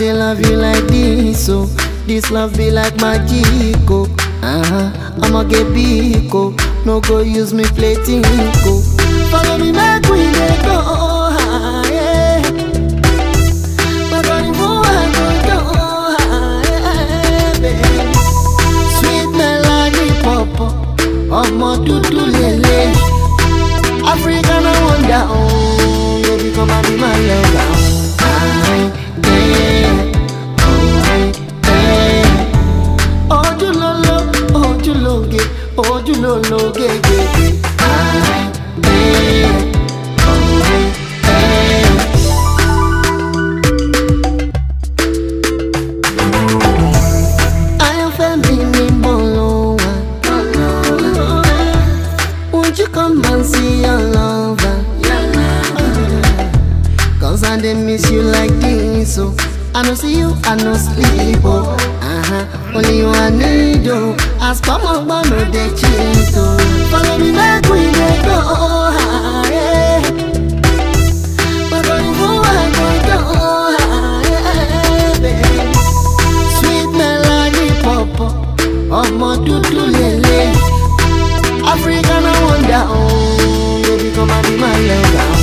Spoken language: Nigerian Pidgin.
dey love you like this, so this love be like magic, oh. Uh-huh. I'ma get big, oh. No go use me play tinko. Follow me, make we dey go high. My body move, I go do high, baby. Sweet melody pọ̀pọ̀, ọmọ dúdú lélẹ̀. African I wonder, oh, baby come and be my lover. Aye, yeah, oh, aye, yeah. Ojúlóló, ojúlóge, ojúlólóge, gègé. Aye, yeah, oh, aye, yeah. Ayọ̀fẹ́ mi ni mo lò wá. Won't you come and see your lover? Cause I dey miss you like this, oh. I no see you, I no sleep, oh. Uh-huh. Only you I need, oh. As come on, but no dey cheat, oh. Follow me back, we dey go high. My body move, I go down high, baby. Sweet melody pọ̀pọ̀, ọmọ dúdú lélẹ̀. African I wonder, oh, baby come and be my lover.